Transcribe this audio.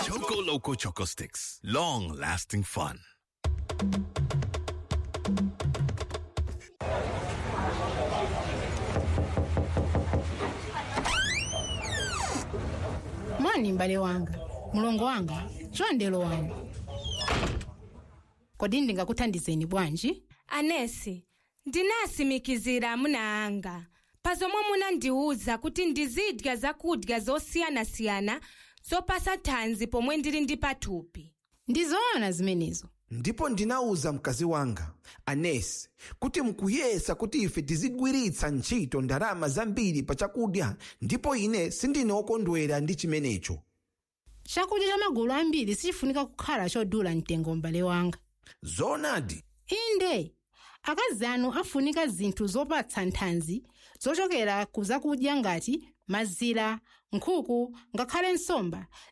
Choco Loco Choco Sticks. Long lasting fun. mwani m'bale wanga mulongo wanga chondelo wanga kodi ndingakuthandizeni bwanji anesi ndinasimikizira amuna anga pazomwe munandiwuza kuti ndizidya zakudya zosiyanasiyana zopasa thanzi pomwe ndili ndi pathupi ndizoona zimenezo ndipo ndinawuza mkazi wanga anesi kuti mukuyesa kuti ife tizigwiritsa ntchito ndalama zambiri pa chakudya ndipo ine sindine wokondwera ndi chimenecho chakudya cha magulu ambiri sichifunika kukhala chodula mtengo m'bale wanga zoonadi inde akazi anu afunika zinthu zopatsa nthanzi zochokera ku zakudya ngati mazira nkhuku ngakhale nsomba